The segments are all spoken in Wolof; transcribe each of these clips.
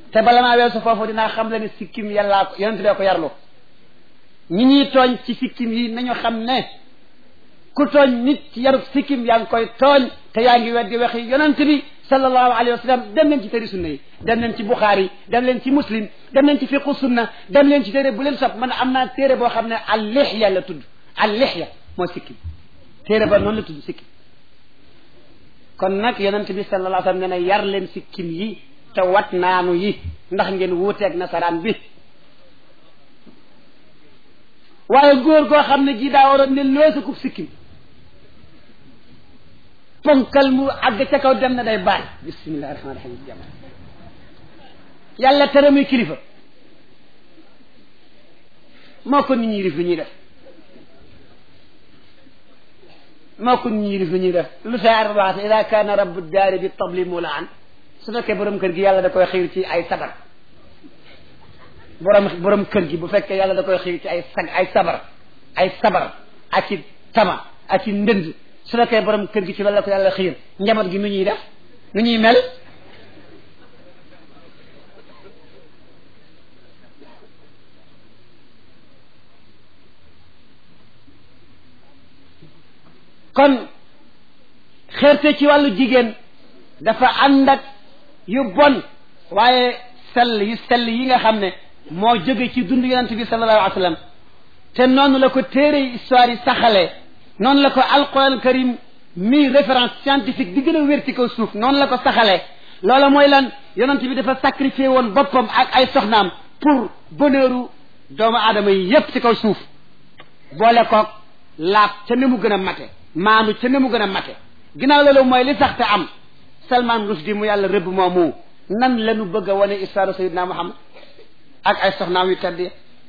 te bala maa weesu foofu dinaa xam le ne sikkim yàllaa ko yonent bee ko yarlu ñi ñuy tooñ ci sikkim yi nañu xam ne ku tooñ nit ci yarub sikkim yaa ngi koy tooñ te yaa ngi weddi waxi yonent bi sallallahu alayhi wa sallam dem leen ci téere sunna yi dem leen ci buxaari dem leen ci muslim dem leen ci fiqu sunna dem leen ci téere bu leen sopp man am naa téere boo xam ne al lixya la tudd al lixya moo sikkim téere ba noonu la tudd sikkim kon nag yonent bi sallallahu alayhi wa sallam nee na yar leen sikkim yi te wat naanu yi ndax ngeen wuuteeg nasaraan bi waaye góor goo xam ne gii daa waroon ne loosa kub sikkim ponkal mu àgg ca kaw dem na day baal bismillahi rahmaani rahim jàmm yàlla tere muy kilifa moo ko nit ñi rif lu ñuy def moo ko nit ñi rif lu ñuy def lu saar wax ida kaana rabbu daari bi tabli mulaan su fekkee borom kër gi yàlla da koy xiir ci ay sabar borom borom kër gi bu fekkee yàlla da koy xiir ci ay sag ay sabar ay sabar ak i tama ak i ndënd su fekkee borom kër gi ci loolu la ko yàlla xiir njaboot gi nu ñuy def nu ñuy mel kon xeerte ci wàllu jigéen dafa ànd ak yu bon waaye sell yu sell yi nga xam ne moo jóge ci dund yonent bi sallallahu alayhi wa sallam te noonu la ko téere histoire yi saxalee noonu la ko alquran karim mi référence scientifique bi gën a wér ci kaw suuf noonu la ko saxalee loola mooy lan yonent bi dafa sacrifié woon boppam ak ay soxnaam pour bonheuru doomu aadama yi yépp ci kaw suuf boole koog laab ca ne mu gën a mate maanu ca ne mu gën a mate ginnaaw loolu mooy li sax te am Salman Rushdie mu yàlla rëbb moomu nan la ñu bëgg a wane histoire Sayyidina Muhammad ak ay soxnaam yu tedd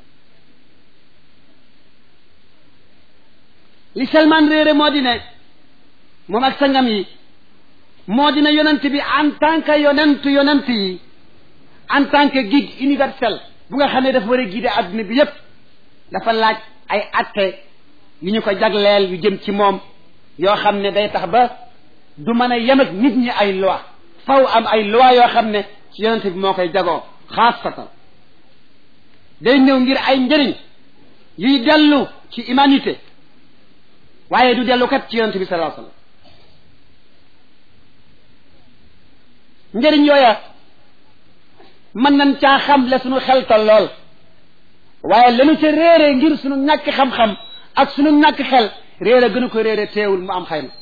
li Salman réere moo di ne moom ak sangam yi moo di ne yonent bi en tant que yonent yonent yi en tant que guide universel bu nga xam ne dafa war a guider adduna bi yépp dafa laaj ay atte yu ñu ko jagleel yu jëm ci moom yoo xam ne day tax ba du mën a yem ak nit ñi ay loi faw am ay loi yoo xam ne ci yonent bi moo koy jagoo xaasatan day ñëw ngir ay njëriñ yuy dellu ci humanité waaye du dellu kat ci yonent bi sallallahu alayhi wasallam njëriñ yooya mën nañ caa xam la suñu xel tal lool waaye lanu ca réere ngir suñu ñàkk xam-xam ak suñu ñàkk xel réere gënu ko réere teewul mu am xayma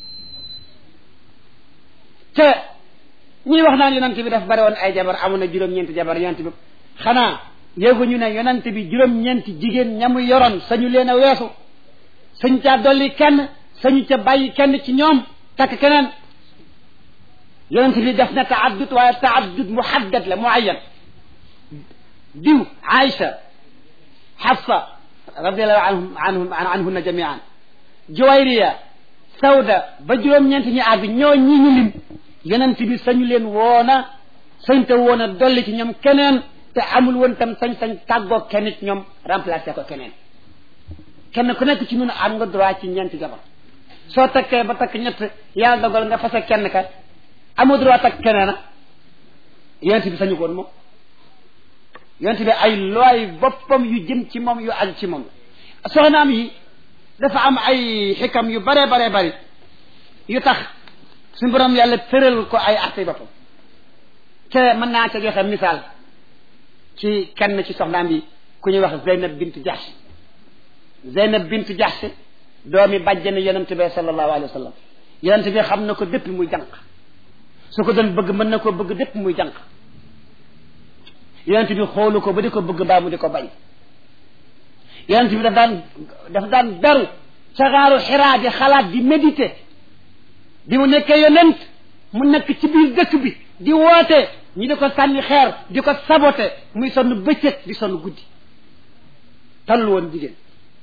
te ñuy wax naan yonent bi daf bari woon ay jabar amoon na juróom-ñeenti jabar yonent bi xanaa yéegu ñu ne yonent bi juróom-ñeenti jigéen ñamu yoroon sañu leen a weesu sañu caa dolli kenn sañu ca bàyyi kenn ci ñoom takk keneen yonent bi def na taaddud waaye taaddud muhaddad la muayyan diw Aïcha Hafsa radiallahu anhum anhum anhunna jamian Juwayriya Sawda ba juróom-ñeent ñi àgg ñoo ñi ñu lim yonent bi sañu leen woona sañ te woon a dolli ci ñoom keneen te amul woon tam sañ-sañ tàggoo kenn ci ñoom remplacé ko keneen kenn ku nekk ci ñun am nga droit ci ñeenti jabar soo takkee ba takk ñett yàlla dogal nga fase kenn ka amoo droit takk keneen a yonent bi sañu ko woon moom yonent bi ay looy boppam yu jëm ci moom yu aju ci moom soxnaam yi dafa am ay xikam yu bare bare bari yu tax suñu borom yàlla tëral ko ay atte boppam te mën naa ca joxe misaal ci kenn ci soxnaam yi ku ñuy wax Zeynab bint Jahsh Zeynab bint Jahsh doomi bàjjani yonent bi sallallahu alayhi wa sallam yonent bi xam na ko depuis muy jànq su ko doon bëgg mën na ko bëgg depuis muy jànq yonent bi xoolu ko ba di ko bëgg mbaa mu di ko bañ yonent bi daf daan daf daan beru ca xaaru xiraa di xalaat di méditer bi mu nekkee yonent mu nekk ci biir dëkk bi di woote ñi di ko sànni xeer di ko sabote muy sonn bëccëg di sonn guddi tallu woon jigéen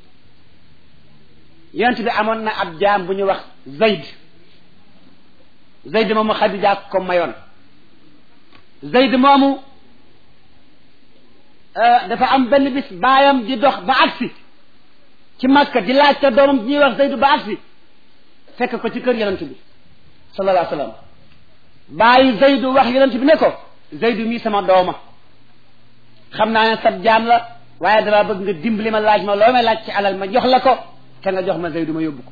yonent bi amoon na ab jaam bu ñu wax Zayd Zayd moomu Xadija ko mayoon Zayd moomu dafa am benn bis baayam di dox ba agsi ci Makka di laajte doomam di ñuy wax Zayd ba agsi fekk ko ci kër yonent bi sallallahu alayhi wa sallam bàyyi Zayd wax yonent bi ne ko Zeydu mii sama dooma xam naa ne sab jaam la waaye dama bëgg nga dimbali ma laaj ma loo may laaj ci alal ma jox la ko te nga jox ma Zeydu ma yóbbu ko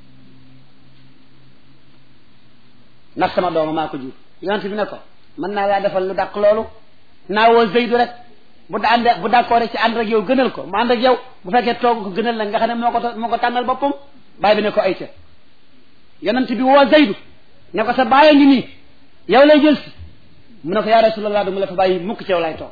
ndax sama dooma maa ko jur yonent bi ne ko mën naa laa defal lu dàq loolu naa woo Zeydu rek bu da ànd bu d'accord ci ànd rek yow gënal ko mu ànd ak yow bu fekkee toog ko gënal la nga xam ne moo ko moo ko tànnal boppam baay bi ne ko ay ca yonent bi woo Zeydu ne ko sa baay a ngi nii yow lay jël si mu ne ko yaa rasulallah du mu la fa bàyyi mukk ci yow lay toog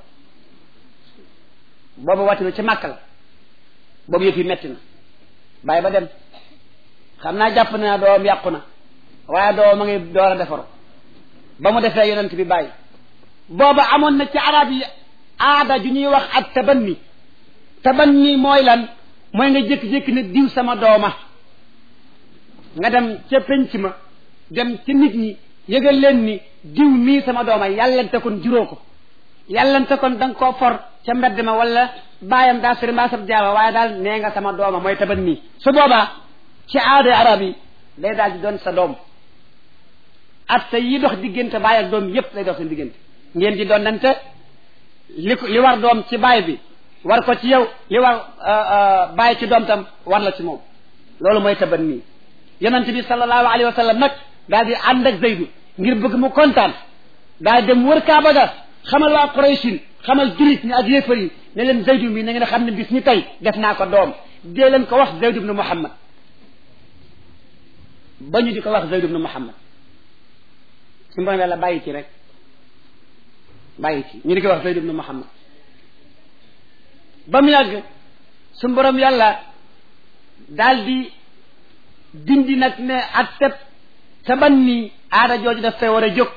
boobu wàtti na ci màkk la boobu yëf yi metti na bàyyi ba dem xam naa jàpp na doom yàqu na waaye doom ma ngi door a defaru ba mu defee yonent bi bàyyi booba amoon na ci arab yi aada ju ñuy wax ak tabanni tabanni mooy lan mooy nga jékki-jékki ne diw sama dooma nga dem ca penc ma dem ci nit ñi yëgal leen ni diw mii sama dooma yàllante kon juróo ko yàllante kon da nga koo for ca mbedd ma wala bàyyam daa sori mbaa sab jaama waaye daal nee nga sama dooma mooy tabanni su boobaa ci aada arab yi day daal di doon sa doom atte yi dox diggante baay ak doom yépp lay dox seen diggante ngeen di doon nante li ko li war doom ci baay bi war ko ci yow li war baay ci doom tam war la ci moom loolu mooy taban nii yonent bi sallallahu alayhi wa sallam nag daal di ànd ak Zeydu ngir bëgg mu kontaan daal dem wër Kaaba ga xamal waa Qurayshin xamal jullit ñi ak yéefar yi ne leen Zeydu mi na ngeen xam ne bis ñi tey def naa ko doom dee leen ko wax Zeydu ibnu Muhammad ba ñu di ko wax Zeydu ibnu Muhammad su borom yàlla bàyyi ci rek bàyyi ci ñu di ko wax Zayd ibnu Muhammad ba mu yàgg su borom yàlla daal di dindi nag ne ak teb taban ni aada jooju daf fay war a jóg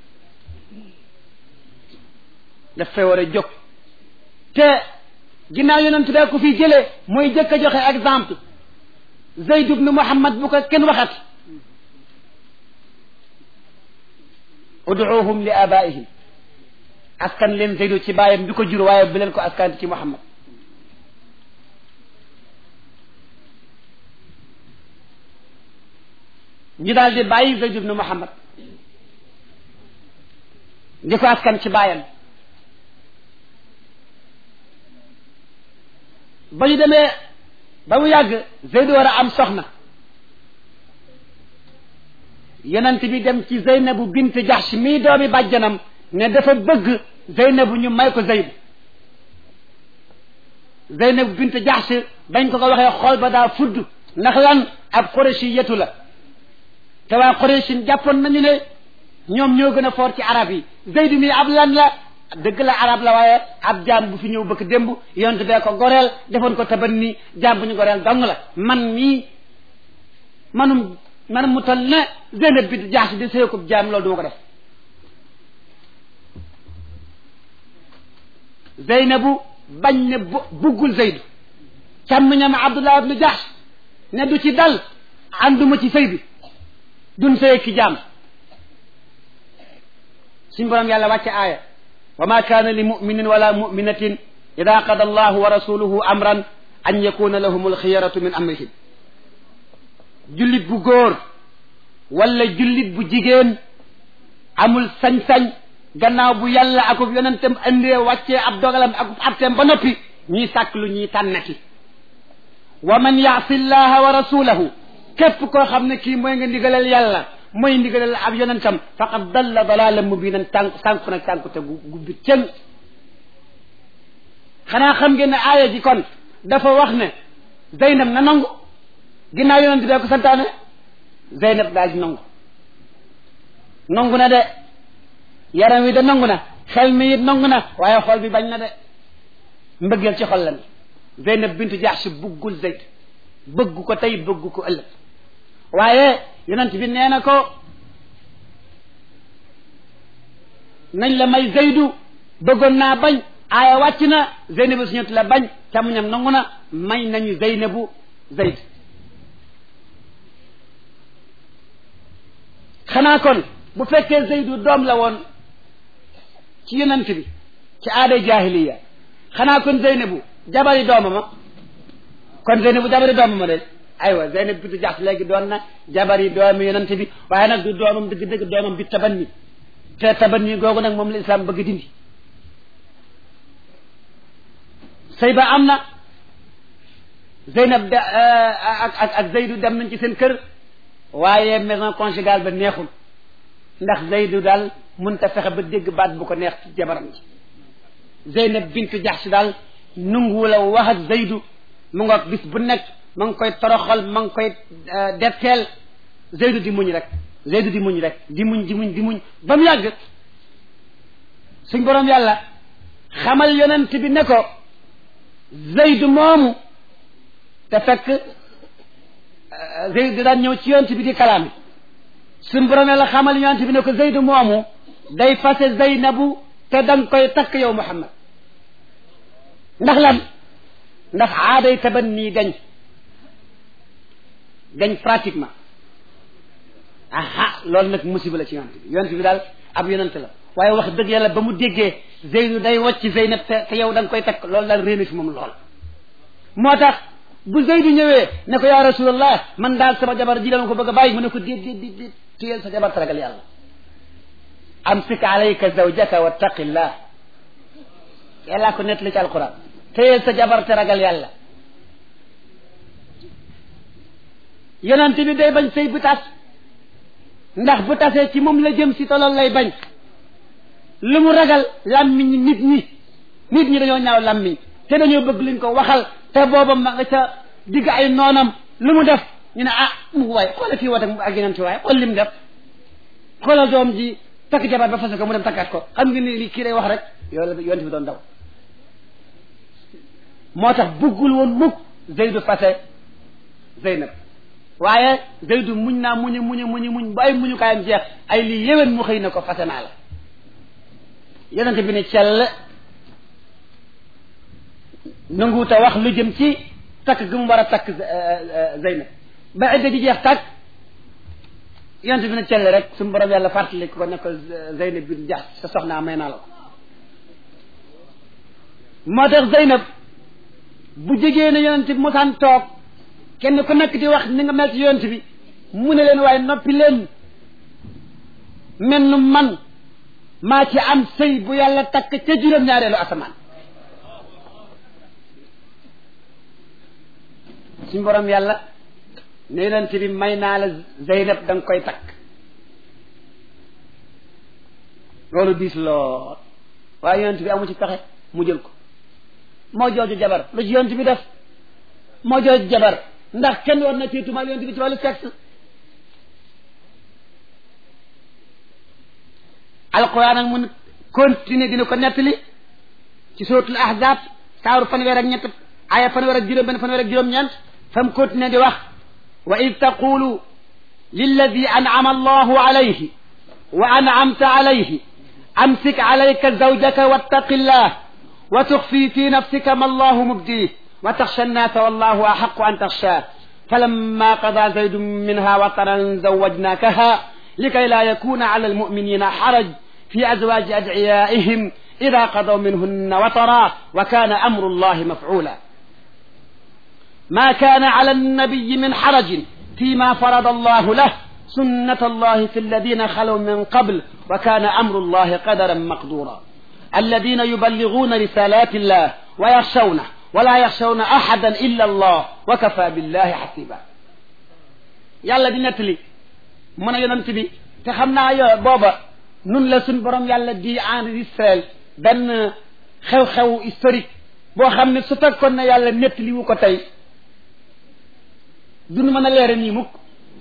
daf fay war a jóg te ginnaaw yonent bee ko fi jëlee mooy jëkk a joxe exemple Zayd ibnu Muhammad bu ko kenn waxat uduuhum li abaihim askan leen Zeydu ci baayam bi ko jur waaye bi leen ko askan ci Muhammad ñu daal di bàyyi Zeydu ibnu Muhammad di ko askan ci baayam ba ñu demee ba mu yàgg Zeydu war a am soxna yonent bi dem ci Zeynabu bint Jahsh mii doomi bàjjanam ne dafa bëgg Zeynabu ñu may ko Zeyd Zeynabu bint Jahsh bañ ko ko waxee xool ba daa fudd ndax lan ab Qurayshi yetu la te waa Qurayshi jàppoon nañu ne ñoom ñoo gën a foor ci arab yi Zeydu mi ab lan la dëgg la arab la waaye ab jaam bu fi ñëw bëgg démb yonent bee ko goreel defoon ko taban ni jaam bu ñu goreel dong la man mii manum manum mu toll ne Zeynab bint Jahsh di sëyakub jaam loolu duma ko def Zeynabu bañ ne buggul Zeydu càmmiñam Abdullah ibnu Jahsh ne du ci dal ànduma ci sëy bi dun sëy ki jaam suñ borom yàlla wàcce aaya wa ma kaana li muminin wala muminatin ida qada allahu wa rasuluhu amran an yakuna lahum alxiyaratu min amrihim jullit bu góor wala jullit bu jigéen amul sañ-sañ gannaaw bu yàlla akub yonentam andee wàccee ab dogalam akub atteem ba noppi ñuy sàkk lu ñuy tànnati wa man yaasi llaha wa rasulahu képp koo xam ne kii mooy nga ndigalal yàlla mooy ndigalal ab yonentam faqad dalla dalalan mubinan tànk sànku nag tànku te gu gubbi cëng xanaa xam ngeen ne aaya ji kon dafa wax ne Zeynab na nangu ginnaaw yonent bee ko santaane Zeynab daal di nangu nangu na de yaram wi de nangu na xel mi it nangu na waaye xol bi bañ na de mbëggeel ci xol la ni Zeynab bintu Jahsh buggul Zeyd bëgg ko tey bëgg ko ëllëg waaye yonent bi nee na ko nañ la may Zeydu bëggoon naa bañ aaya wàcc na Zeynabu suñu la bañ càmmuñam nangu na may nañu Zeynabu Zeyd xanaa kon bu fekkee Zeydu doom la woon ci yonent bi ci aaday jaahiliya xanaa kon Zeynabu jabari doomama kon Zeynabu jabari doomama de aywa Zeynab bintu Jahsh léegi doon na jabari doomi yonent bi waaye nag du doomam dëgg-dëgg doomam bi tabanni te taban nii googu nag moom la islam bëgg dindi sëy ba am na Zeynab da ak ak ak Zeydu dem nañ ci seen kër waaye maison conjugale ba neexul ndax Zeydu daal mun ta fexe ba dégg baat bu ko neex ci jabaram ji Zeynab bintu Jaxsi daal nungu la wax ak Zeydu mu ngoog bis bu nekk ma ngi koy toroxal ma ngi koy detteel Zeydu di muñ rek Zeydu di muñ rek di muñ di muñ di muñ ba mu yàgg suñ borom yàlla xamal yonent bi ne ko Zeydu moomu te fekk Zeydu daan ñëw ci yonent bi di kalaami suñ borom yàlla xamal yonent bi ne ko Zeydu moomu day fase Zeynabu te danga koy takk yow Muhammad ndax lan ndax aaday taban nii gañ gañ pratiquement aha loolu nag musiba la ci yonent bi yonent bi daal ab yonent la waaye wax dëgg yàlla ba mu déggee Zeydu day wàcc Zeynab te te yow da nga koy takk loolu daal réer na fi moom lool moo tax bu Zeydu ñëwee ne ko yaa rasulallah man daal sama jabar ji dama ko bëgg a bàyyi mu ne ko déet déet déet déet téyel sa jabar taragal yàlla amsik alayka zawjaka wattaqillah yàllaa ko nettali ci alquran téyel sa jabar taragal yàlla yonent bi day bañ sëy bu tas ndax bu tasee ci moom la jëm si tolool lay bañ lu mu ragal làmmiñ nit ñi nit ñi dañoo ñaaw làmmiñ te dañoo bëgg luñ ko waxal te booba ma nga ca digg ay noonam lu mu def ñu ne ah mu waaye xoola fii woote ak yeneen ci waaye xool li mu def xoolal doom ji takk jabar ba fase ko mu dem takkaat ko xam nga ni li kii lay wax rek yow la yonent bi doon daw moo tax bëggul woon mukk Zeydu fase Zeynab waaye Zeydu muñ naa muñu muñu muñu muñ ba ay muñu kaayam jeex ay lii yéwén mu xëy na ko fase naa la yonent bi ne cell nanguuta wax lu jëm ci takk gi mu war a takk Zeynab ba idda ji jeex takk yonent bi ne cell rek suñu borom yàlla fàttali ko ne ko Zeynab bi jax sa soxnaa may naa la ko moo tax Zeynab bu jegee ne yonent bi mosaan toog kenn ku nekk di wax ni nga mel ci yonent bi mu ne leen waaye noppi leen mel nu man maa ci am sëy bu yàlla takk ca juróom-ñaareelu asamaan suñ borom yàlla ne yonent bi may naa la Zeynab da nga koy takk loolu diis lool waaye yonent bi amu ci pexe mu jël ko moo jooju jabar lu ci yonent bi def moo jooju jabar ndax kenn war na tiitumal yonent bi ci wàllu sexe alquran ak mun continuer dina ko nettali ci suratul ahzab saaru fanweer ak ñett aya fanweer ak juróom benn fanweer ak juróom-ñeent fam continuer di wax wa id taqulu lilladi an'ama allahu alayhi wa an'amta alayhi amsik alayka zawjaka wattaqi llah wa tuxfi fi nafsika ma allahu mubdih wa taxsha annasa wallahu axaqu an taxshaa falamma qada zaydun minha wataran zawajnakaha likay la yakuna ala almuminina xaraj fi azwaji adciyaihim ida qadaw minhunna watara wa kana amru llahi mafcula ما كان على النبي من حرج فيما فرض الله له سنة الله في الذين خلوا من قبل وكان أمر الله قدرا مقدورا الذين يبلغون رسالات الله ويخشونه ولا يخشون أحدا إلا الله وكفى بالله حسيبا yàlla di nettali mën a yonent bi te xam naa yo booba nun la suñ borom yàlla di enregistré benn xew-xew historique boo xam ne su fekkoon ne yàlla nettali wu ko tey duñu mën a leere nii mukk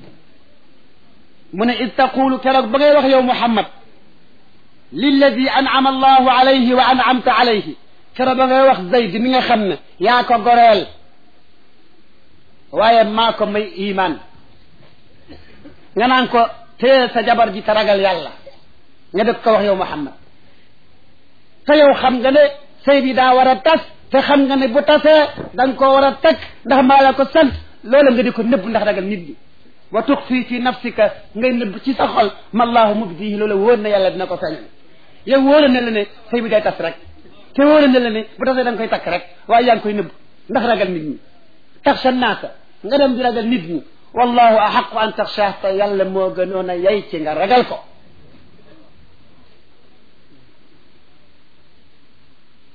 mu ne id taqulu keroog ba ngay wax yow Muhammad lilladi an'ama allahu alayhi wa an'amta alayhi keroog ba ngay wax Zayd mi nga xam ne yaa ko goreel waaye maa ko may iman nga naan ko téye sa jabar ji te ragal yàlla nga def ko wax yow Muhammad te yow xam nga ne sëy bi daa war a tas te xam nga ne bu tasee da nga koo war a teg ndax maa la ko sant loola nga di ko nëbb ndax ragal nit ñi wa tux fii fi nafsika ngay nëbb ci sa xol ma allahu mubdihi loola wóor na yàlla dina ko feeñal yow wóora ne la ne sëy bi day tas rek te wóora ne la ne bu tasee da nga koy takk rek waaye yaa ngi koy nëbb ndax ragal nit ñi taxsha naasa nga dem di ragal nit ñi wallahu ahaqu an taxsha te yàlla moo gënoon a yay ci nga ragal ko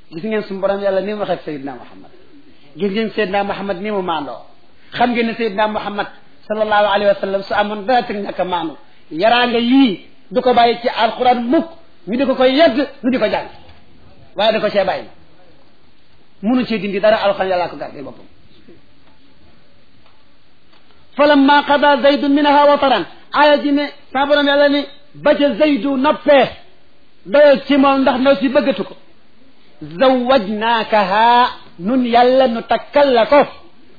gis ngeen suñu borom yàlla ni mu waxee ak Seydina Muhammad gis ngeen Seydina Muhammad ni mu maandoo xam ngeen ne Seydina Muhammad sallallahu alayhi wa sallam su amoon dara teg ñàkk a maandu yaraanga yii du ko bàyyi ci alquran mukk ñu di ko koy yegg ñu di ko jàng waaye da ko cee bàyyi munu cee dindi dara alquran yàllaa ko gardé boppam falamma qada zaydun minha wataran aaya ji ne sa borom yàlla ni ba ca zaydu noppee doyal ci moom ndax ndaw si bëggatu ko zawajnaakaha nun yàlla nu takkal la ko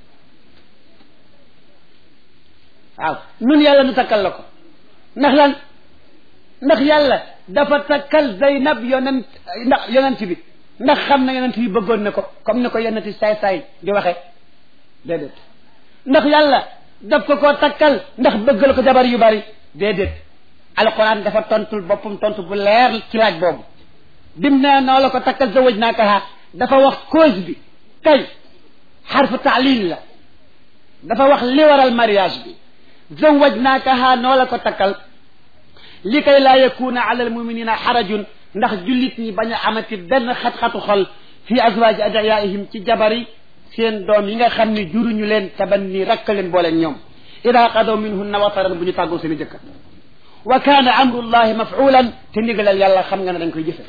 waaw nun yàlla nu takkal la ko ndax lan ndax yàlla dafa takkal Zeynab yonent ndax yonent bi ndax xam na yonent bi bëggoon na ko comme ni ko yonent saay-saay di waxe déedéet ndax yàlla daf ko koo takkal ndax bëggal ko jabar yu bari déedéet alquran dafa tontul boppam tontu bu leer ci laaj boobu bim nee noo la ko takkal zawaj naakaha dafa wax cause bi kay xarfu taalil la dafa wax li waral mariage bi zawaj naakaha noo la ko takkal li kay laa yakuna ala almuminina xarajun ndax jullit ñi bañ a amati benn xat-xatu xol fi azwaaji adiyaihim ci jabari seen doom yi nga xam ne juruñu leen taban ni rakk leen booleen ñoom ida qadaw minhunna wataran bu ñu tàggoo seen i jëkkër wa kaana amrullahi mafulan te ndigalal yàlla xam nga ne dañ koy jëfe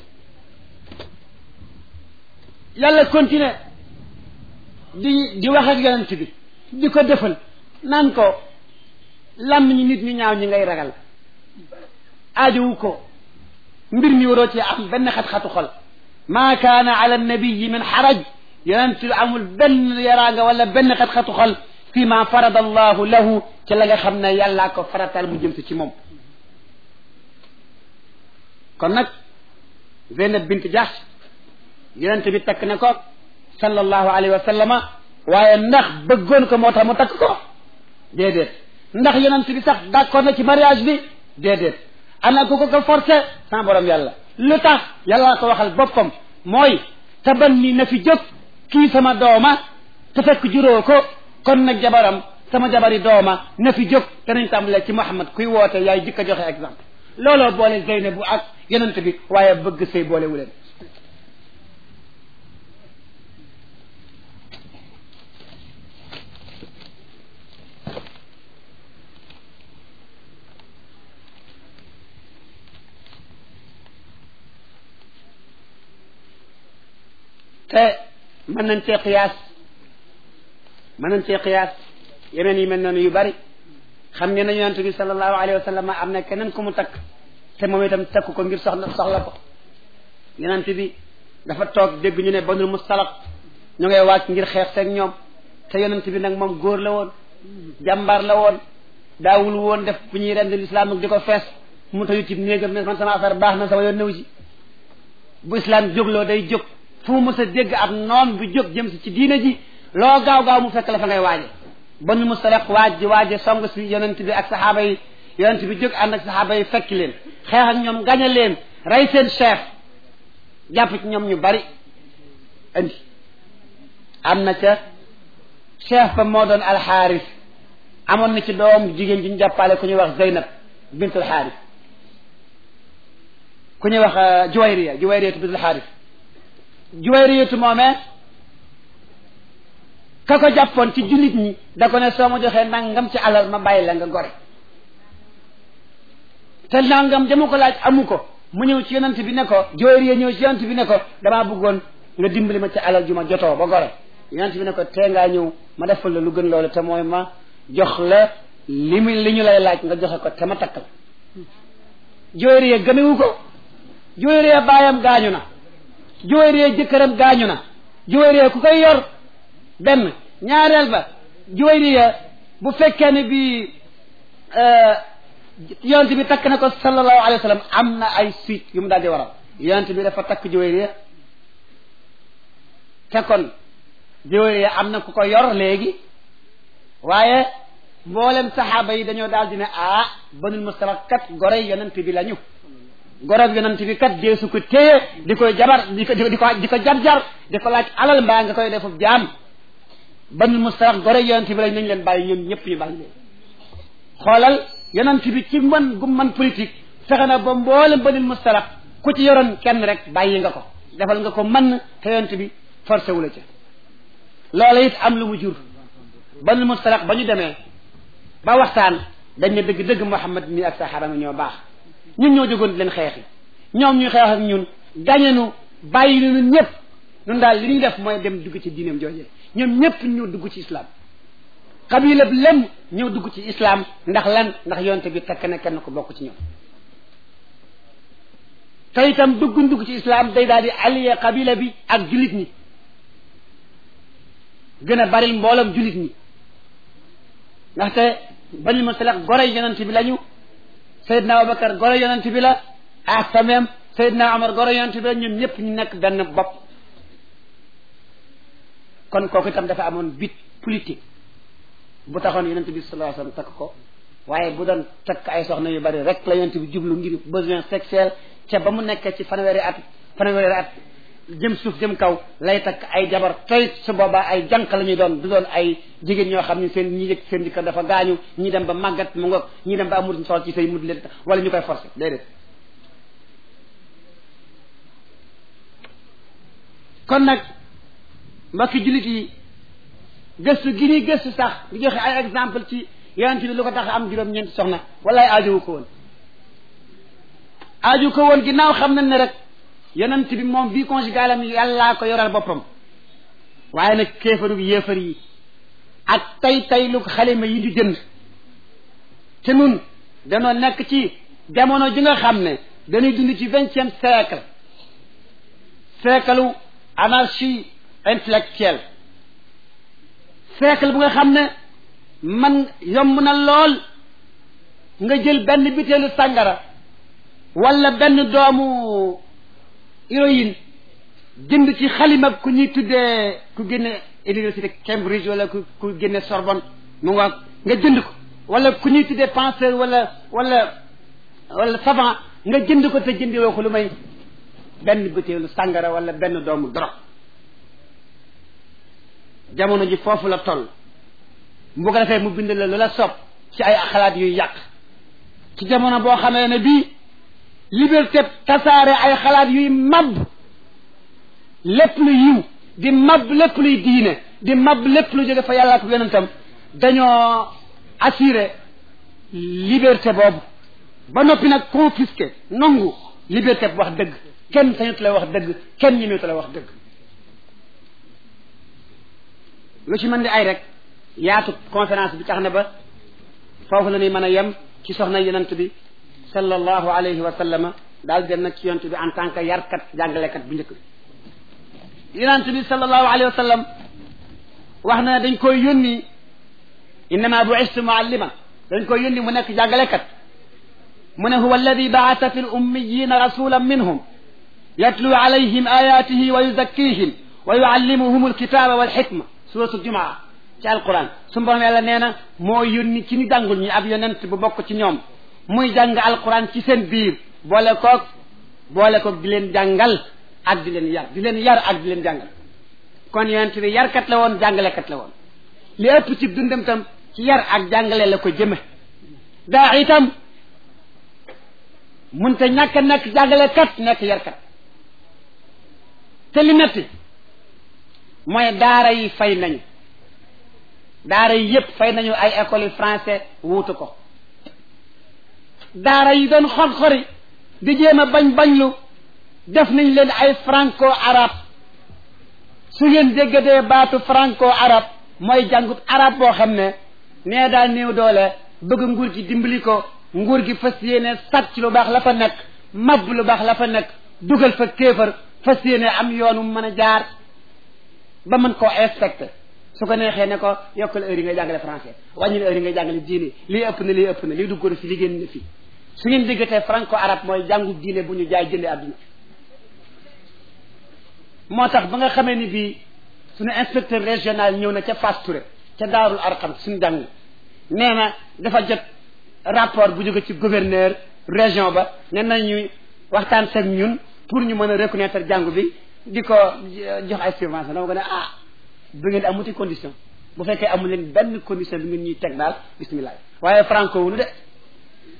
yàlla continuer di di wax ak yonent bi di ko defal naan ko lam ñi nit ñu ñaaw ñi ngay ragal aajowu ko mbir mi waroo ci am benn xat-xatu xol maa kaana ala nabiyi min xaraj yonent bi amul benn yaraanga wala benn xat-xatu xol fi ma farada allahu lahu ci la nga xam ne yàllaa ko faratal mu jëm si ci moom kon nag Zeynab bint Jahsh yonent bi takk na ko sallallahu alayhi wa sallama waaye ndax bëggoon ko moo tax mu takk ko déedéet ndax yonent bi sax d'accord na ci mariage bi déedéet ana ko ko ko forcé sans borom yàlla lu tax yàllaa ko waxal boppam mooy tabanni na fi jóg kii sama dooma te fekk juróo ko kon nag jabaram sama jabari dooma na fi jóg danañ tàmbalee ci Muhammad kuy woote yaay jëkk a joxe exemple looloo boole Zeynab bu ak yonent bi waaye bëgg sëy boole wu leen te mën nañ cee xiyaas mën nañ cee xiyaas yeneen yi mel noonu yu bari xam ngeen ne yonent bi sallallahu alayhi wa sallam am na keneen ku mu takk te moom itam takk ko ngir soxla soxla ko yonent bi dafa toog dégg ñu ne banul mustalaq ñu ngay wàcc ngir xeex seeg ñoom te yonent bi nag moom góor la woon jàmbaar la woon daawul woon def bu ñuy rend lislaam nag di ko fees mu tayu ci néegam ne man sama affaire baax na sama yoon néew ci bu islam jógloo day jóg fu mu mës a dégg ab noon bu jóg jëm si ci diina ji loo gaaw gaaw mu fekk la fa ngay waaje banul mustalaq waaj ji waaje song si yonent bi ak saxaaba yi yonent bi jóg ànd ak saxaaba yi fekki leen xeex ak ñoom gañe leen rey seen chef jàpp ci ñoom ñu bari andi am na ca chef ba moo doon alxaaris amoon na ci doom jigéen ji ñu jàppale ku ñuy wax Zeynab bintul xaaris ku ñuy wax Juwayriya Juwayriyatu bintul xaaris Juwayriyatu moomee ka ko jàppoon ci jullit ñi da ko ne soo ma joxee nangam ci alal ma bàyyi la nga gore te nangam dama ko laaj amu ko mu ñëw ci yonent bi ne ko Juwayriya ñëw ci yonent bi ne ko damaa bëggoon nga dimbali ma ci alal ju ma jotoo ba gore yonent bi ne ko tee ngaa ñëw ma defal la lu gën loolu te mooy ma jox la li mu li ñu lay laaj nga joxe ko te ma takk la Juwayriya gëmewu ko Juwayriya baayam gaañu na Juwayriya jëkkëram gaañu na Juwayriya ku koy yor benn ñaareel ba Juwayriya bu fekkee ne bi yonent bi takk na ko sallallahu alayhi wa sallam am na ay suite yu mu daal di waral yonent bi dafa takk Juwayriya te kon Juwayriya am na ku ko yor léegi waaye mboolem saxaaba yi dañoo daal di ne ah banul mustalaq kat gorey yonent bi lañu gorob yonent bi kat deesu ko téye di koy jabar di ko di ko di ko jar-jar di ko laaj alal mbaa nga koy defub jaam banul mustalaq gorey yonent bi lañ nañ leen bàyyi ñoom ñëpp ñu bàyyi leen xoolal yonent bi ci man gu man politique fexe na ba mboolem banul mustalaq ku ci yoroon kenn rek bàyyi nga ko defal nga ko mën te yonent bi forcé wu la ca loola it am lu mu jur banul mustalaq ba ñu demee ba waxtaan dañ ne dëgg-dëgg Muhammad mi ak saxaaba mi ñoo baax ñun ñoo jógoon di leen xeexi ñoom ñuy xeex ak ñun gañenu bàyyi nu ñun ñëpp ñun daal li ñuy def mooy dem dugg ci diineem joojee ñoom ñëpp ñu dugg ci islam xabila bi lem ñëw dugg ci islam ndax lan ndax yonte bi takk na kenn ko bokk ci ñoom te itam dugg dugg ci islam day daal di allié xabila bi ak jullit ñi gën a baril mboolam jullit ñi ndaxte bani musalaq gore yonent bi lañu Seydina Abubakar gore yonent bi la ak sameem Seydina Omar gore yonent bi la ñoom ñëpp ñu nekk benn bopp kon kooku itam dafa amoon bit politique bu taxoon yonent bi sallallahu alayhi wasallam takk ko waaye bu doon takk ay soxna yu bari rek la yonent bi jublu ngir besoin sexuel ca ba mu nekkee ci fanweeri at fanweeri at jëm suuf jëm kaw lay takk ay jabar tey su boobaa ay jànq la ñuy doon du doon ay jigéen ñoo xam ne seen ñi yëg seen dikka dafa gaañu ñi dem ba màggat mu ngoog ñi dem ba amul sol ci say mud leen wala ñu koy forcer déedéet kon nag mbokki jullit yi gëstu gi ñuy gëstu sax di joxe ay exemple ci yonent bi lu ko tax am juróom-ñeenti soxna walaay aajowu ko woon aaju ko woon ginnaaw xam nañ ne rek yonent bi moom vie conjugale am yàllaa ko yoral boppam waaye nag kéefaru bi yéefar yi ak tay tay lu ko xalima yi di jënd te nun danoo nekk ci jamono ji nga xam ne dañuy dund ci vingtième siècle siècle anarchie intellectuelle siècle bu nga xam ne man yomb na lool nga jël benn butéelu sàngara wala benn doomu héroïne jënd ci xalima ku ñuy tuddee ku génne université Cambridge wala ku ku génne Sorbonne mu nga nga jënd ko wala ku ñuy tuddee penseur wala wala wala savant nga jënd ko te jëndi woo ko lu may benn butéelu sàngara wala benn doomu drogue jamono ji foofu la toll bu ko defee mu bind la lu la sopp ci ay xalaat yuy yàq ci jamono boo xamee ne bii liberté tasaare ay xalaat yuy mab lépp lu yiw di mab lépp luy diine di mab lépp lu jóge fa yàlla ak yonentam dañoo assurer liberté boobu ba noppi nag confisqué nangu liberté bu wax dëgg kenn sañutu la wax dëgg kenn ñemeetu la wax dëgg lu ci mën di ay rek yaatu conférence bi tax na ba foofu la ñuy mën a yem ci soxna yonent bi sallallahu alayhi wa sallama daal dem nag ci yonent bi en tant que yarkat jàngalekat bu njëkk bi yonent bi sallallahu alayhi wa sallam wax na dañ koy yónni innama bu'istu muallima dañ koy yónni mu nekk jàngalekat mu ne huwa alladi ba'atha fi l-ummiyina rasulan minhum yatlu alayhim ayatihi wa yuzakkihim wa yuallimuhum alkitaba walxikma suratul jumaa ci alquran su borom yàlla nee na moo yónni ci ni jàngul ñi ab yonent bu bokk ci ñoom muy jàng alquran ci seen biir boole koog boole koog di leen jàngal ak di leen yar di leen yar ak di leen jàngal kon yonent bi yarkat la woon jàngalekat la woon li ëpp ci dundam tam ci yar ak jàngale la ko jëme daa itam munte ñàkk nekk jàngalekat nekk yarkat te li metti mooy daara yi fay nañu daara yi yépp fay nañu ay écoles yi français wuutu ko daara yi doon xor-xori di jéem a bañ bañlu def nañ leen ay franco arabe su ngeen déggatee baatu franco arabe mooy jàngut arabe boo xam ne nee daal néew doole bëgg nguur gi dimbali ko nguur gi fas yéene sàcc lu baax la fa nekk mab lu baax la fa nekk dugal fa kéefar fas yéene am yoonu mën a jaar ba mën koo inspecté su ko neexee ne ko yokkal heure yi ngay jàngale français wàññil heure yi ngay jàngale diine lii ëpp na lii ëpp na lii dugg na fi li génn na fi su ngeen diggatee franco arabe mooy jàngu diine bu ñu jaay jënde àdduna moo tax ba nga xamee ni bii suñu inspecteur régional ñëw na ca Fass Touré ca Daarul Arqam suñu jàng nee na dafa jot rapport bu jóge ci gouverneur région ba ne nañu waxtaan seeg ñun pour ñu mën a reconnaître jàngu bi di ko jox ay subvention dama ko ne ah bu ngeen amuti condition bu fekkee amul leen benn condition bi ngeen ñuy teg daal bismillah waaye franco wunu de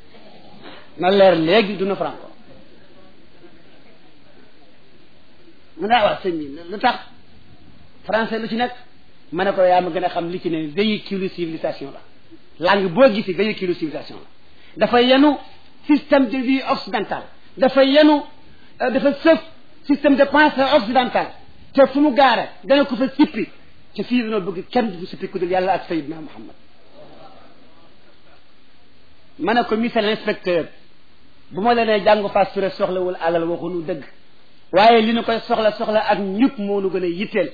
na leer léegi duna franco mu ne waaw sëñ bi lu tax français lu ci nekk ma ne ko yaa ma gën a xam li ci ne véhicule civilisation la langue boo gisi véhicule civilisation la dafa yenu système de vie occidental dafa yenu dafa sëf système de pensée occidental te fu mu gaare dana ko fa sippi te fii dañoo bëgg kenn du sippi ku dul yàlla ak sayidna muhammad ma ne ko monsieur l'inspecteur bu ma la nee jàngu fas suré soxlawul alal waxunu dëgg waaye li ñu koy soxla soxla ak ñëpp moo nu gën a yitteel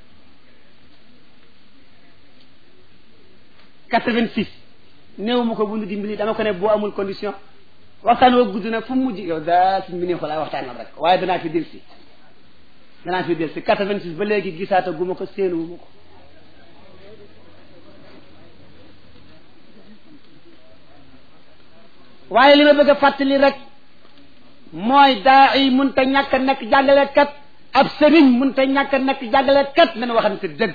86 néew ma ko bu nu dimbali dama ko ne boo amul condition waxtaan woo gudd na fu mu mujj yow daal suñ bi ne xolaay waxtaanal rek waaye danaa fi del si danaa fi del si 86 ba léegi gisaata gu ma ko séenuwu ma ko waaye li ma bëgg a fàttali rek mooy daa yi mun ta ñàkk a nekk jàngalekat ab sëriñ mun ta ñàkk a nekk jàngalekat nañu waxante dëgg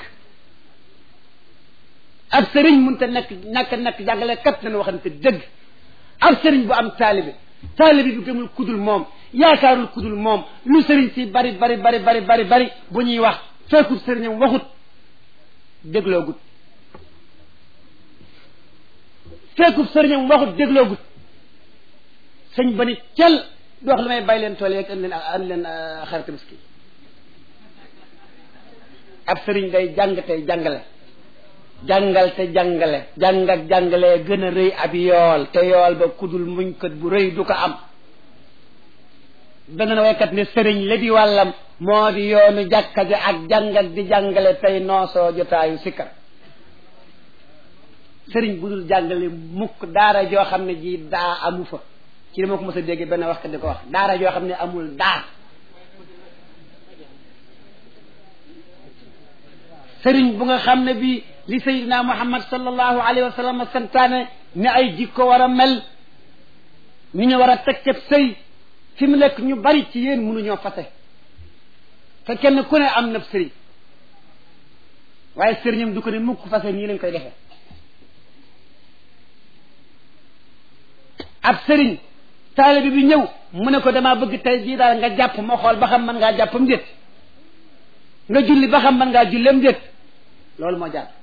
ab sëriñ mun ta nekk ñàkk a nekk jàngalekat nañu waxante dëgg ab sëriñ bu am taalibe taalibe bi gëmul kudul moom yaakaarul kudul moom lu sëriñ si bari bari bari bari bari bari bu ñuy wax fekkul sëriñam waxut dégloogut fekkul sëriñam waxut dégloogut sëñ ba ni cel du wax lu may bàyyi leen tool yeeg andi leen andi leen xarit tabaski ab sëriñ day jàng tey jàngale jàngal te jàngale jàng ak jàngale gën a rëy ab yool te yool ba kudul muñkat bu rëy du ko am benn waykat ne sëriñ la di wàllam moo di yoonu jàkka ji ak jàng ak di jàngale tey noosoo jotaayu sikkar sëriñ bu dul jàngale mukk daara joo xam ne ji daa amu fa ci dama ko mos a dégg benn wax ka di ko wax daara joo xam ne amul daa sëriñ bu nga xam ne bi li sayidina muhammad sallallahu alayhi wa sallam santaane ne ay jikko war a mel ni ñu war a teg ceb sëy fi mu nekk ñu bari ci yéen mënuñoo fase te kenn ku ne am na sëriñ waaye sëriñam du ko ne mukk fase nii lañ koy defee ab sëriñ taalibe bi ñëw mu ne ko damaa bëgg tey jii daal nga jàpp ma xool ba xam mën ngaa jàppam déet nga julli ba xam mën ngaa jullem déet loolu moo jaar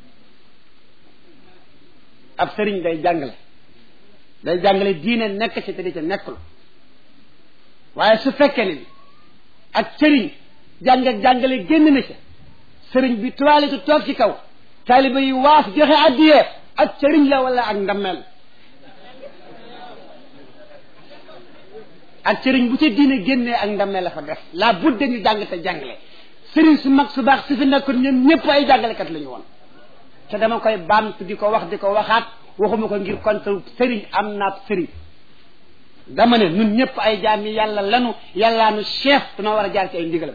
ab sëriñ day jàngale day jàngale diine nekk ci te di ca nekkul waaye su fekkee ne ak sëriñ jàng ak jàngale génn na ca sëriñ bi toilette toog ci kaw taalibe yi waaf joxe addiyee ak sëriñ la wala ak ndammeel ak sëriñ bu ca diine génnee ak ndamee la fa def la budde ñu jàng te jàngale sëriñ su mag su baax su fi nekkoon ñoom ñëpp ay jàngalekat la ñu woon te dama koy baamtu di ko wax di ko waxaat waxuma ko ngir contre sëriñ am naab sëriñ dama ne ñun ñëpp ay jaam yi yàlla lanu yàllaanu chef danoo war a jaar ci ay ndigalam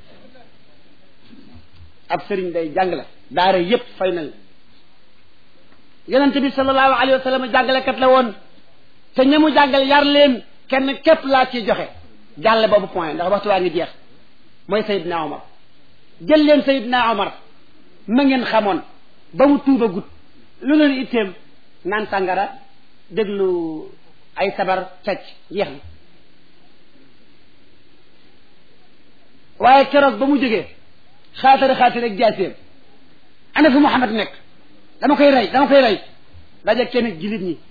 ab sëriñ day jàngale daara yëpp fay nañ yonente bi sallallahu alayhi wa sallam jàngalekat la woon te ñamu jàngal yar leen kenn képp laa ciy joxe jàlle boobu point ndax waxtu waa ngi jeex mooy Seydina Omar jël leen Seydina Omar ma ngeen xamoon ba mu tuuba gut lu leen itteem naan tàngara déglu ay sabar fecc jeex na waaye keroog ba mu jógee xaatari xaatari ak jaaseem ana fi Muhammad nekk dama koy rey dama koy rey daje kenn jilit ñi